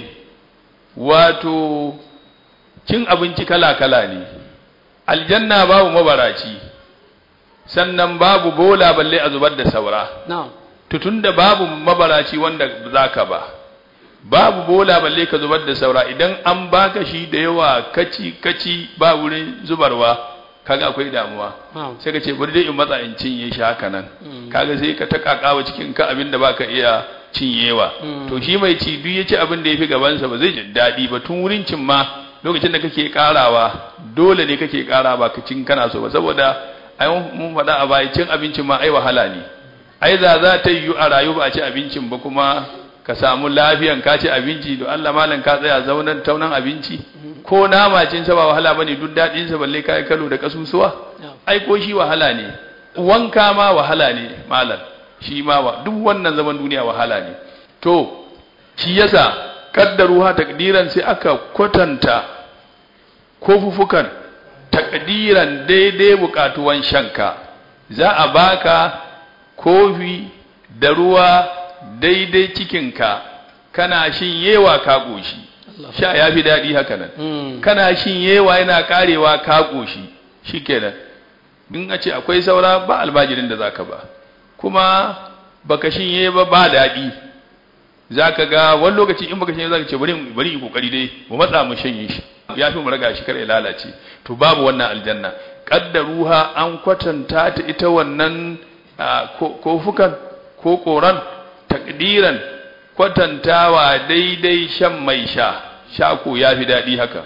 wato cin abinci kala-kala ne aljanna babu mabaraci sannan babu bola balle a zubar da saura نعم tutun da babu mabaraci wanda zaka ba babu bola balle ka zubar da saura idan an baka shi da yawa kaci kaci ba wurin zubarwa kaga akwai damuwa نعم sai ka ce bari dai in matsa in cinye shi haka nan Mm. kaga sai ka ta kakawa cikin ka abin da baka iya cinyewa Mm. to shi mai ci duk ya ci abin da ya fi gabansa ba zai ji daɗi ba tun wurin cin ma lokacin da kake karawa dole ne kake kara ba ka cin kana so ba saboda ai mun faɗa a baya cin abincin ma ai wahala ne ai za za ta yiwu a rayu ba a ci abincin ba kuma ka samu lafiyan ka ci abinci to Allah malam ka tsaya zaunan taunan abinci ko nama cin sa ba wahala bane duk daɗin sa balle kai kalo da kasusuwa نعم ai ko shi wahala ne wanka ma wahala ne malam shi ma wa duk wannan zaman duniya wahala ne to shi yasa kaddaruha takdiran sai aka kwatanta kofufukan takdiran daidai bukatuwan shanka za a baka kofi da ruwa daidai cikinka kana shin yewa ka goshi sha ya fi daɗi haka nan مم. kana shin yewa yana karewa ka koshi shikenan in a ce akwai saura ba albajirin da zaka ba kuma baka shinye ba ba daɗi zaka ga wani lokaci in baka shinye zaka ce bari bari in kokari dai mu matsa mu shanye shi ya fi mu raga shi kar ya lalace to babu wannan aljanna qaddaruha an kwatanta ta ita wannan ah, ko- kofukan ko koran takdiran kwatantawa daidai shan mai sha sha ko ya fi daɗi haka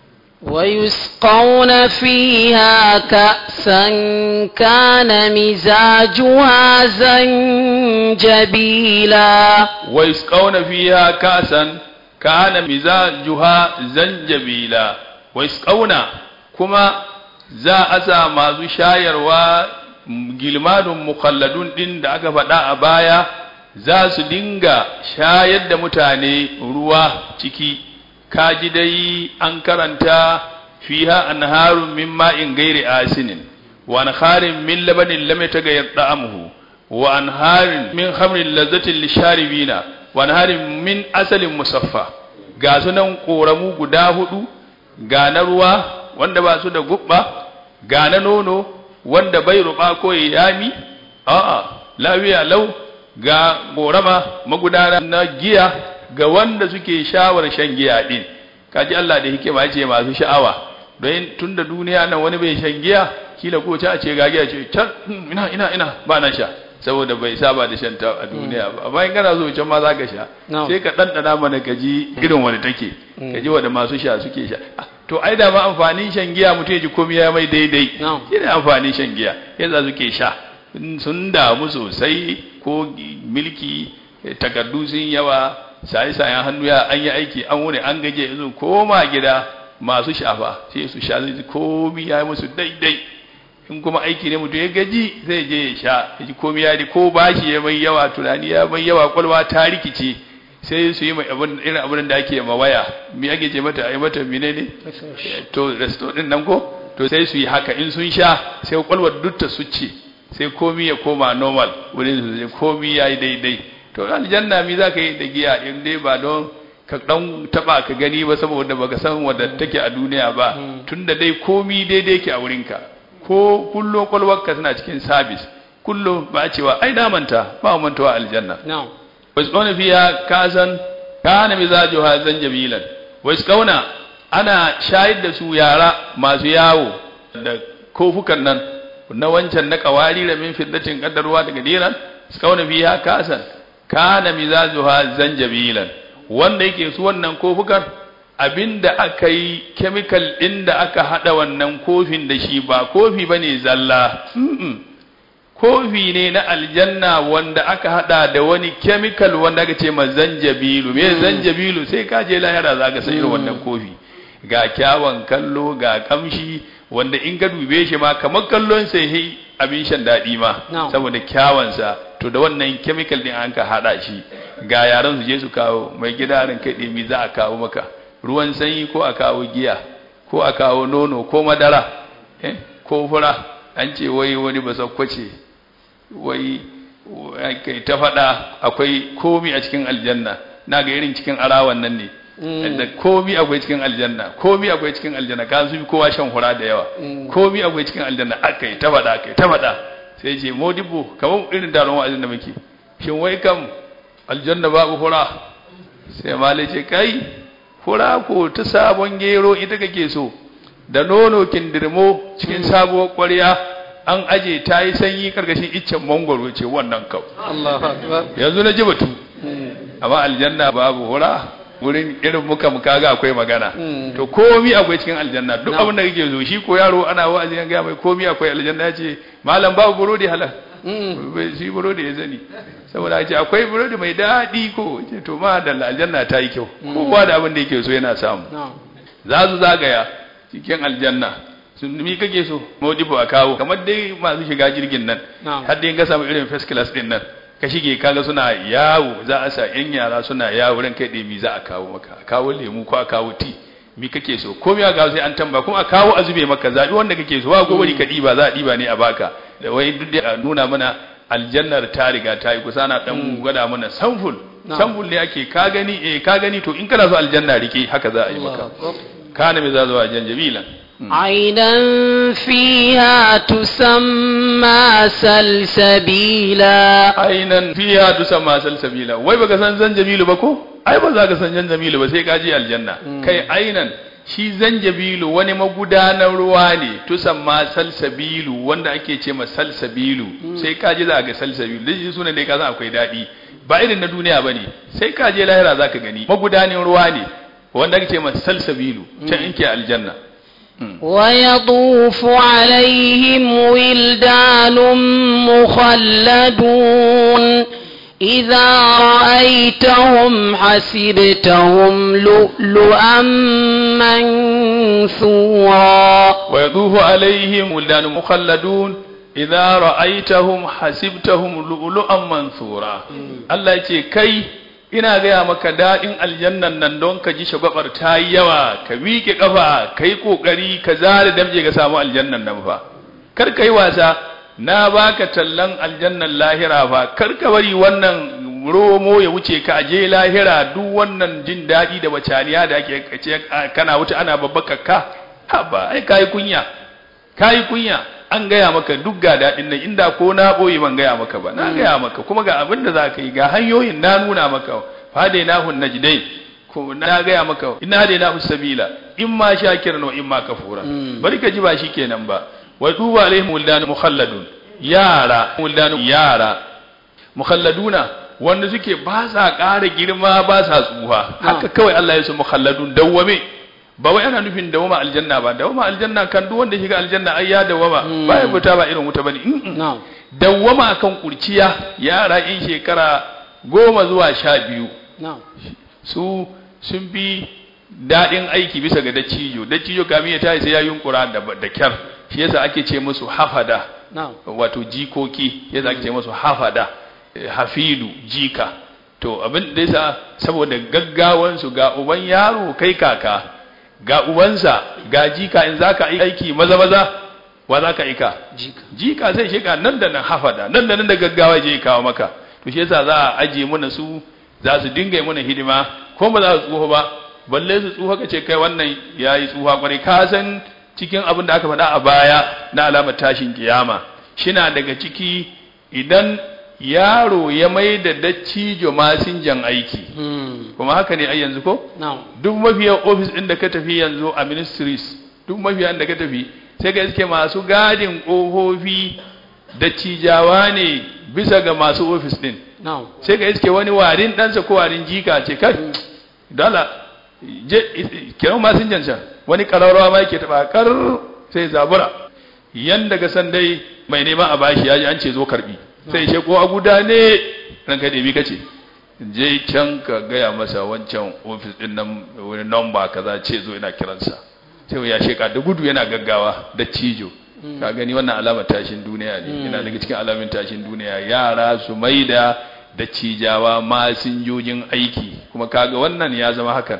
ويسقون فيها كأسا كان مزاجها زنجبيلا ويسقون فيها كاسا كان مزاجها زنجبيلا ويسقون كما za a sa masu shayarwa gilmanun mukhalladun din da aka faɗa a baya za su dinga shayar da mutane ruwa ciki kaji dai an karanta fiha anharun min ma'in gairi asinin wa anharin min labanin lam yataghayyar da'amuhu wa anharin min khamrin lazzatin lisharibina wa anharin min asalin musaffa ga sunan koramu guda hudu ga na ruwa wanda ba su da gubba ga na nono wanda bai ruba ko yami a'a lafiya lau ga gorama magudana na giya ga wanda suke shawar shan giya din kaji Allah da hikima ce masu sha'awa don tunda duniya nan wani bai shan giya kila ko ta ce ga giya ce can ina ina ina ba na sha saboda bai saba da shan ta a duniya ba amma in kana so can ma za ka sha sai ka ɗanɗana mana ka ji irin wani take ka ji wanda masu sha suke sha to ai da ma amfanin shan giya mutum ya ji komai ya mai daidai shi ne amfanin shan giya yadda suke sha sun damu sosai ko milki takardu sun yawa saye-sayen hannu ya an yi aiki an wuni an gaje yanzu koma gida masu shafa sai su sha zai komi ya yi musu daidai in kuma aiki ne mutum ya gaji zai je ya sha ya ji komi ya di ko bashi ya mai yawa tunani ya mai yawa kwalwa ta rikice sai su yi mai abin irin abin da ake ma waya me ake ce mata ai mata mine ne to resto din nan ko to sai su yi haka in sun sha sai kwalwar duk ta suce sai komi ya koma normal wurin su sai komi ya yi daidai to aljanna mi za ka yi da giya in dai ba don ka dan taba ka gani ba saboda baka san wadda take a duniya ba tunda dai komi daidai ke a wurinka ko kullum kwalwarka suna cikin sabis kullum ba a cewa ai damanta ba mantawa aljanna wasu kauna fiya kasan kana mizaju hazan jamilan wasu kauna ana shayar da su yara masu yawo da kofukan nan na wancan na kawari da min fiddatin kaddarwa daga diran su kauna fiya kasan kana mizaju hazan jamilan wanda yake su wannan kofukan abinda aka yi chemical ɗin da aka haɗa wannan kofin da shi ba kofi ba ne zalla kofi ne na aljanna wanda aka haɗa da wani chemical wanda aka ce ma zanjabilu me zanjabilu sai ka je lahira za ka san irin wannan kofi ga kyawun kallo ga kamshi wanda in ka dube shi ma kamar kallon sai yi abin shan daɗi ma saboda kyawansa to da wannan chemical ɗin an ka haɗa shi ga yaran su je su kawo mai gida ran kai ɗimi za a kawo maka ruwan sanyi ko a kawo giya ko a kawo nono ko madara ko fura an ce wai wani basakwace wai kai ta faɗa akwai komi a cikin aljanna na ga irin cikin arawan nan ne da komi akwai cikin aljanna komi akwai cikin aljanna ka su kowa shan hura da yawa komi akwai cikin aljanna aka yi ta faɗa aka yi ta faɗa sai ce modibo kamar irin taron wa'azin da muke shin wai kam aljanna babu hura sai malai ce kai fura ko ta sabon gero ita kake so da nono kindirmo cikin sabuwar ƙwarya an aje ta yi sanyi karkashin iccen mangwaro ce wannan kau yanzu na ji batu amma aljanna babu hura wurin irin muka muka ga akwai magana to komi akwai cikin aljanna duk abin da kake so shi ko yaro ana wa'azi an ga mai komi akwai aljanna ya ce malam babu burodi halal shi burodi ya zani saboda ce akwai burodi mai daɗi ko ce to ma da aljanna ta yi kyau kowa da abin da yake so yana samu za su zagaya cikin aljanna sun mi kake so modibo a kawo kamar dai masu shiga jirgin nan har dai ka samu irin first class din nan ka shige kaga suna yawo za a sa yan yara suna yawo ran kai ɗemi za a kawo maka a kawo lemu ko a kawo ti mi kake so ko ya ga sai an tamba kuma a kawo a zube maka zabi wanda kake so ba gobe ka diba za a diba ne a baka da wai duk da nuna mana aljannar ta riga ta yi kusa na dan gwada mana samful samful ne ake ka gani eh ka gani to in kana so aljanna rike haka za a yi maka kana me za zuwa janjabilan عينا فيها تسمى سلسبيلا عينا فيها تسمى سلسبيلا wai baka san zanjabilu ba ko ai ba za ka san zanjabilu ba sai ka je aljanna kai ainan shi zanjabilu wani magudanar ruwa ne tusamma salsabilu wanda ake ce ma salsabilu sai ka je za ga salsabilu dai suna dai ka san akwai daɗi ba irin na duniya bane sai ka je lahira za ka gani magudanin ruwa ne wanda ake ce ma salsabilu can in ke aljanna ويطوف عليهم ولدان مخلدون إذا رأيتهم حسبتهم لؤلؤا منثورا ويطوف عليهم ولدان مخلدون idza ra'aitahum hasibtahum lu'lu'an mansura Allah ce kai ina gaya maka daɗin aljannan nan don ka ji shagwabar ta yi yawa ka miƙe ƙafa ka yi ƙoƙari ka zare damje ka samu aljannan nan fa kar ka yi wasa na baka tallan aljannan lahira fa kar ka bari wannan romo ya wuce ka aje lahira duk wannan jin daɗi da bacaniya da ake kace kana wuta ana babbaka ka haba ai kai kunya kai kunya an gaya maka duk ga daɗin nan inda ko na ɓoye ban gaya maka ba na gaya maka kuma ga abin da za ka yi ga hanyoyin na nuna maka fadai na hun najdai ko na gaya maka inna hadai na sabila in ma shakiran wa in ma kafura bari ka ji ba shi kenan ba wa duba alaihim wildan mukhalladun yara wildan yara mukhalladuna wanda suke ba sa ƙara girma ba sa tsuha haka kawai Allah ya su mukhalladun dawwame ba wai ana nufin dawama aljanna ba dawama aljanna kan duk wanda shiga aljanna ai ya dawama ba ya fita ba irin wuta bane dawama akan kurciya yara in shekara goma zuwa sha biyu su sun fi daɗin aiki bisa ga dacijo dacijo kamin ya tayi sai ya yunkura da da kyar shi yasa ake ce musu hafada wato jikoki yasa ake ce musu hafada hafidu jika to abin da yasa saboda gaggawansu ga uban yaro kai kaka ga ubansa ga jika in za ka aiki maza maza wa za ka aika jika zai shiga nan da nan hafada nan da nan da gaggawa je kawo maka to shi yasa za a aje mana su za su dinga mana hidima ko ba za su tsufa ba balle su tsufa ka ce kai wannan yayi tsufa kwarai ka san cikin abin da aka faɗa a baya na alamar tashin kiyama shina daga ciki idan yaro ya mai da dattijo masinjan aiki kuma haka ne ai yanzu ko duk mafiyan ofis ɗin da ka tafi yanzu a ministries duk mafiyan da ka tafi sai ga iske masu gadin ƙofofi dattijawa ne bisa ga masu ofis ɗin sai ga iske wani warin ɗansa ko warin jika ce kai dala je kiran masinjan can wani ƙararrawa ma yake taɓa kar sai zabura yanda ga san dai mai neman a bashi ya ji an ce zo karbi sai ce ko a guda ne ranka da bi kace je can ka gaya masa wancan ofis din nan wani number kaza ce zo ina kiransa sai ya sheka da gudu yana gaggawa da cijo ka gani wannan alamar tashin duniya ne yana daga cikin alamin tashin duniya yara su maida da cijawa masinjojin aiki kuma kaga wannan ya zama hakan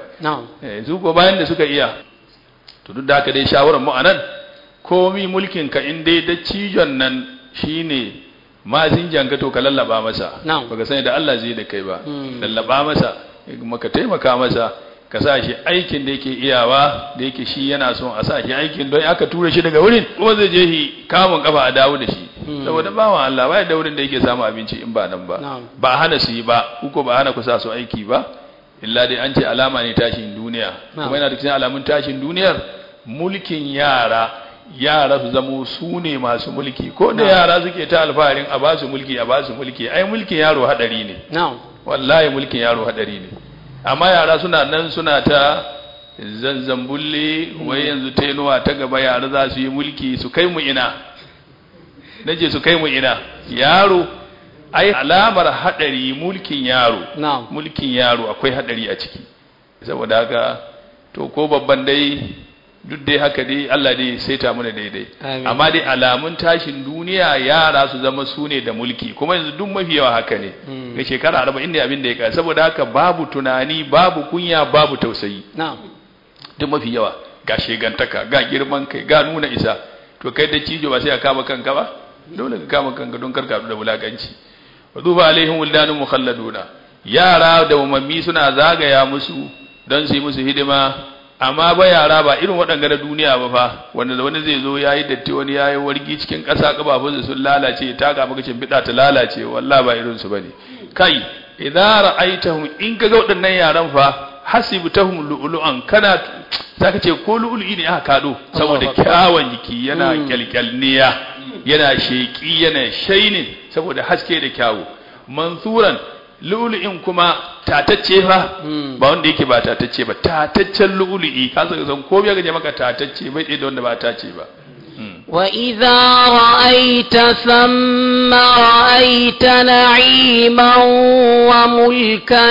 su ko bayan da suka iya to duk da haka dai shawarar mu anan komi mulkin ka in dai da cijon nan shine mazin janka to ka lallaba masa baka sani da Allah zai da kai ba lallaba masa kuma ka taimaka masa ka sa shi aikin da yake iyawa da yake shi yana son a sa shi aikin don aka tura shi daga wurin kuma zai je shi kamun kafa a dawo da shi saboda bawan Allah ba da wurin da yake samu abinci in ba nan ba ba hana su yi ba uko ba hana ku sa su aiki ba illa dai an ce alama ne tashin duniya kuma yana da cikin alamun tashin duniyar mulkin yara yara su zamo su ne masu mulki ko da yara suke ta alfaharin a basu mulki a basu mulki ai mulkin yaro hadari ne wallahi mulkin yaro hadari ne amma yara suna nan suna ta zanzambulle wai yanzu tenuwa ta gaba yara za su yi mulki su kai mu ina naje su kai mu ina yaro ai alamar hadari mulkin yaro mulkin yaro akwai hadari a ciki saboda haka to ko babban dai duk dai haka dai Allah dai saita mana daidai amma dai alamun tashin duniya yara su zama su ne da mulki kuma yanzu duk mafi yawa haka ne ga shekara arba'in ne abin da ya kai saboda haka babu tunani babu kunya babu tausayi duk mafi yawa ga shegantaka ga girman kai ga nuna isa to kai da cijo ba sai ka kama kanka ba dole ka kama kanka don karka da wulakanci wa duba alaihim wildanun mukhalladuna yara da umammi suna zagaya musu don su yi musu hidima amma ba yara ba irin waɗanga na duniya ba fa wanda wani zai zo ya yi datti wani ya yi wargi cikin ƙasa ƙafafunsa sun lalace ta ga maka shimfiɗa ta lalace wallah ba irin su bane kai idan ra'aitahum in ka ga waɗannan yaran fa hasibtahum lu'lu'an kana zaka ce ko lu'lu'i ne aka kado saboda kyawun jiki yana kyalkyalniya yana sheki yana shainin saboda haske da kyawu mansuran lu'lu'in kuma tatacce fa ba wanda yake ba tatacce ba tataccen lu'lu'i ka san san ko biya gaje maka tatacce bai tsaye da wanda ba tace ba وإذا رأيت ثم رأيت نعيما وملكا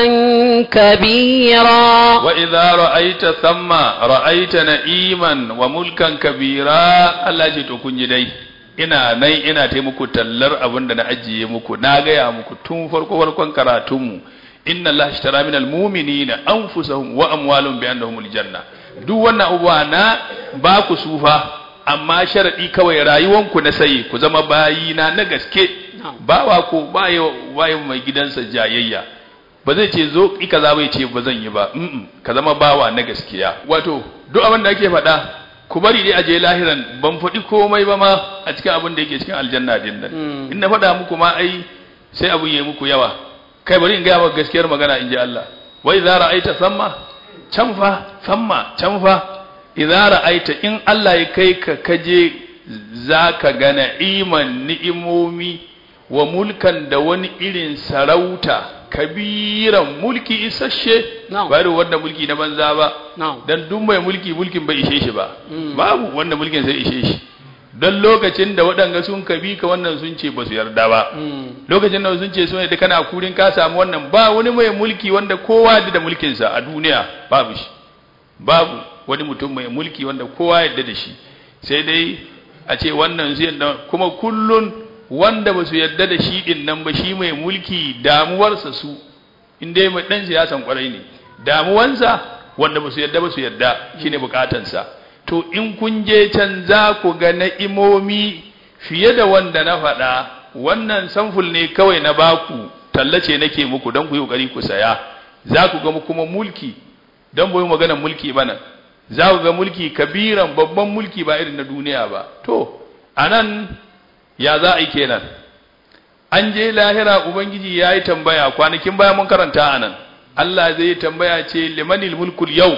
كبيرا وإذا رأيت ثم رأيت نعيما وملكا كبيرا الله جي تو كنجي دai ina nan ina ta muku tallar abin da na ajiye muku na gaya muku tun farko farkon karatunmu inna Allah ishtara min almu'minina anfusahum wa amwalahum bi annahumul janna duk wannan abubuwa na ba ku sufa amma sharadi kawai rayuwanku na sayi ku zama bayina na gaske bawa ko baye baye mai gidansa jayayya ba zai ce zo ki kaza bai ce ba zan yi ba mm ka zama bawa na gaskiya wato duk abin da ake faɗa ku bari dai aje lahiran ban faɗi komai ba ma a cikin abin da yake cikin aljanna din nan in na faɗa muku ma ai sai abu yi muku yawa kai bari in gaya maka gaskiyar magana in ji Allah wai za ra'aita samma can fa samma can fa idza ra'aita in Allah ya kai ka kaje zaka ga na'iman ni'imomi wa mulkan da wani irin sarauta kabiran mulki isasshe ba da wanda mulki na banza ba dan duk mai mulki mulkin bai ishe shi ba babu wanda mulkin sai ishe shi don lokacin da waɗanga sun kabi ka wannan sun ce ba su yarda ba lokacin da sun ce sun yadda kana kurin ka samu wannan ba wani mai mulki wanda kowa da mulkinsa a duniya babu shi babu wani mutum mai mulki wanda kowa yadda da shi sai dai a ce wannan su yadda kuma kullun wanda ba su yadda da shi din nan ba shi mai mulki damuwarsa su in dai mai dan siyasan kwarai ne damuwansa wanda ba su yadda ba su yadda shine bukatansa to in kun je can za ku ga na'imomi fiye da wanda na faɗa wannan samful ne kawai na baku tallace nake muku don ku yi ƙoƙari ku saya za ku ga kuma mulki don bai maganar mulki bana za ku ga mulki kabiran babban mulki ba irin na duniya ba to anan ya za a yi kenan an je lahira ubangiji ya yi tambaya kwanakin baya mun karanta anan Allah zai tambaya ce limanil mulkul yau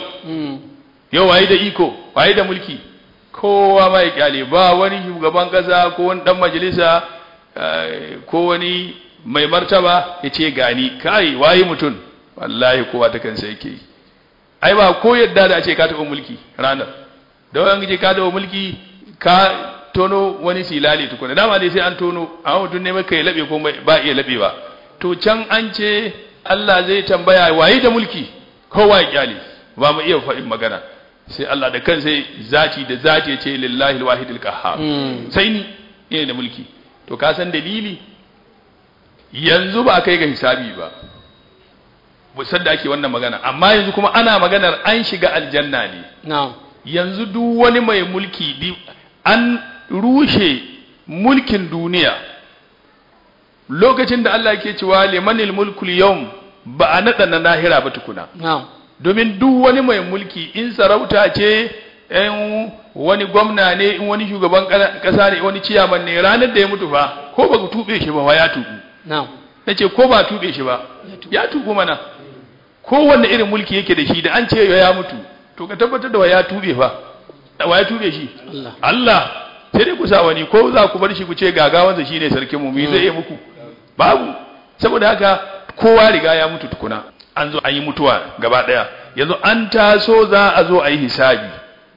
yau waye da iko waye da mulki kowa mai kyale ba wani shugaban kasa ko wani dan majalisa ko wani mai martaba ya ce gani kai waye mutum wallahi kowa ta kansa yake yi ai ba ko yadda da a ce ka taɓa mulki ranar da wani ce ka taɓa mulki ka tono wani silali tukuna dama dai sai an tono amma mutum ne maka ya laɓe ko ba iya laɓe ba to can an ce Allah zai tambaya waye da mulki kowa ya kyale ba mu iya faɗin magana sai Allah da kansa zati da zati ya ce lillahi alwahidul qahhar sai ni ne da mulki to ka san dalili yanzu ba kai ga hisabi ba musan da ake wannan magana amma yanzu kuma ana maganar an shiga aljanna ne yanzu duk wani mai mulki an rushe mulkin duniya lokacin da Allah ke cewa limanil mulkul yawm ba a naɗa na lahira ba tukuna domin duk wani mai mulki in sarauta ce in wani gwamna ne in wani shugaban kasa ne wani ciyaman ne ranar da ya mutu fa ko ba ku tube shi ba ya tubu na ce ko ba tube shi ba ya tubu mana kowanne irin mulki yake da shi da an ce ya mutu to ka tabbatar da wa ya tube fa wa ya tube shi Allah sai dai ku sa wani ko za ku bar shi ku ce gagawansa shine sarkin mu me zai yi muku babu saboda haka kowa riga ya mutu tukuna an zo an yi mutuwa gaba ɗaya yanzu an taso za a zo a yi hisabi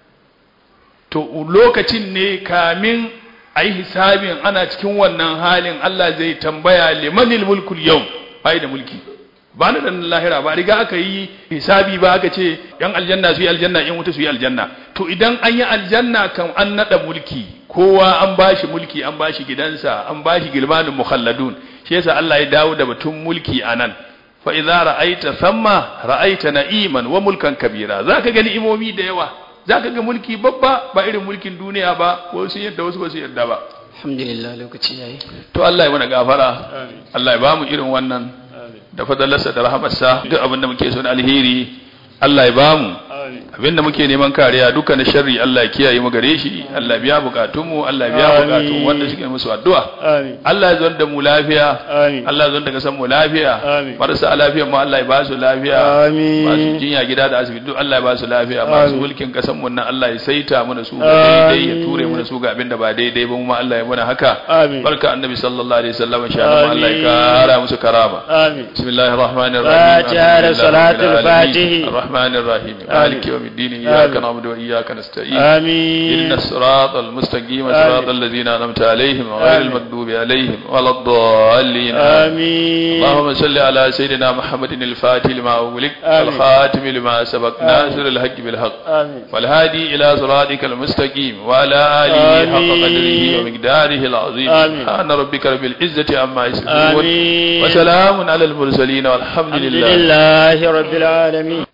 to lokacin ne kamin a yi hisabin ana cikin wannan halin Allah zai tambaya limanil mulkul yau bai da mulki ba na da lahira ba riga aka yi hisabi ba aka ce yan aljanna su yi aljanna yan wuta su yi aljanna to idan an yi aljanna kan an nada mulki kowa an bashi mulki an bashi gidansa an bashi gilmanin mukhalladun shi yasa Allah ya dawo da batun mulki anan fa idza ra'aita thamma ra'aita na'iman wa mulkan kabira zaka ga ni'imomi da yawa zaka ga mulki babba ba irin mulkin duniya ba wasu yadda wasu ba su yadda ba alhamdulillah lokaci yayi to Allah ya mana gafara Allah ya bamu irin wannan da fadalarsa da rahamarsa duk abin da muke so na alheri Allah ya bamu abinda muke neman kariya duka na sharri Allah ya kiyaye mu gare shi Allah ya biya bukatunmu Allah ya biya bukatun wanda suke musu addu'a Allah ya zo da mu lafiya Allah ya zo da kasan mu lafiya marasa lafiya mu Allah ya ba su lafiya masu jinya gida da asibiti duk Allah ya ba su lafiya masu mulkin kasan mu nan Allah ya saita mana su daidai ya ture mana su ga abinda ba daidai ba mu Allah ya muna haka barka annabi sallallahu alaihi wasallam insha Allah Allah ya kara musu karama bismillahir rahmanir rahim fatiha salatul fatihi الرحمن الرحيم مالك يوم الدين إياك آمين. نعبد وإياك نستعين آمين إن الصراط المستقيم آمين. صراط الذين أنعمت عليهم غير آمين. المغضوب عليهم ولا الضالين آمين اللهم صل على سيدنا محمد الفاتح لما أغلق آمين. الخاتم لما سبق آمين. ناصر الحق بالحق آمين والهادي إلى صراطك المستقيم وعلى آله حق آمين. قدره ومقداره العظيم آمين. سبحان ربك رب العزة عما يصفون آمين وسلام على المرسلين والحمد الحمد لله لله رب العالمين